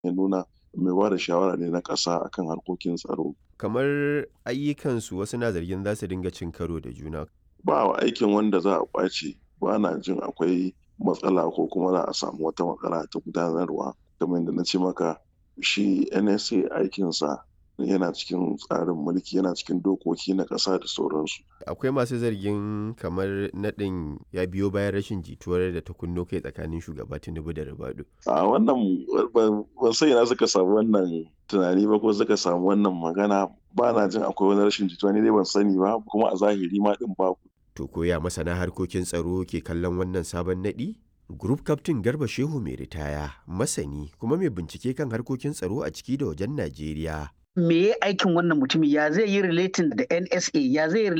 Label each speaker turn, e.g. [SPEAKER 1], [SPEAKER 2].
[SPEAKER 1] ya nuna mai ba da shawara ne na ƙasa akan harkokin tsaro.
[SPEAKER 2] Kamar ayyukansu wasu na zargin za su dinga cin karo da juna.
[SPEAKER 1] Ba wa aikin wanda za a ƙwace ba na jin akwai matsala ko kuma za a samu wata matsala ta gudanarwa kamar yadda na ce maka shi NSA aikinsa yana cikin tsarin mulki yana cikin dokoki na ƙasa da sauransu.
[SPEAKER 2] Akwai masu zargin kamar naɗin ya biyo bayan rashin jituwar da ta kunno kai tsakanin shugaba Tinubu da Ribadu.
[SPEAKER 1] A wannan ban san ina suka samu wannan tunani ba ko suka samu wannan magana ba na jin akwai wani rashin jituwa ni dai ban sani ba kuma a zahiri ma din babu.
[SPEAKER 2] To koya masana harkokin tsaro ke kallon wannan sabon naɗi? Group Captain Garba Shehu mai ritaya, masani kuma mai bincike kan harkokin tsaro a ciki da wajen Najeriya.
[SPEAKER 3] me ya aikin wannan mutumin ya zai yi relating da NSA ya zai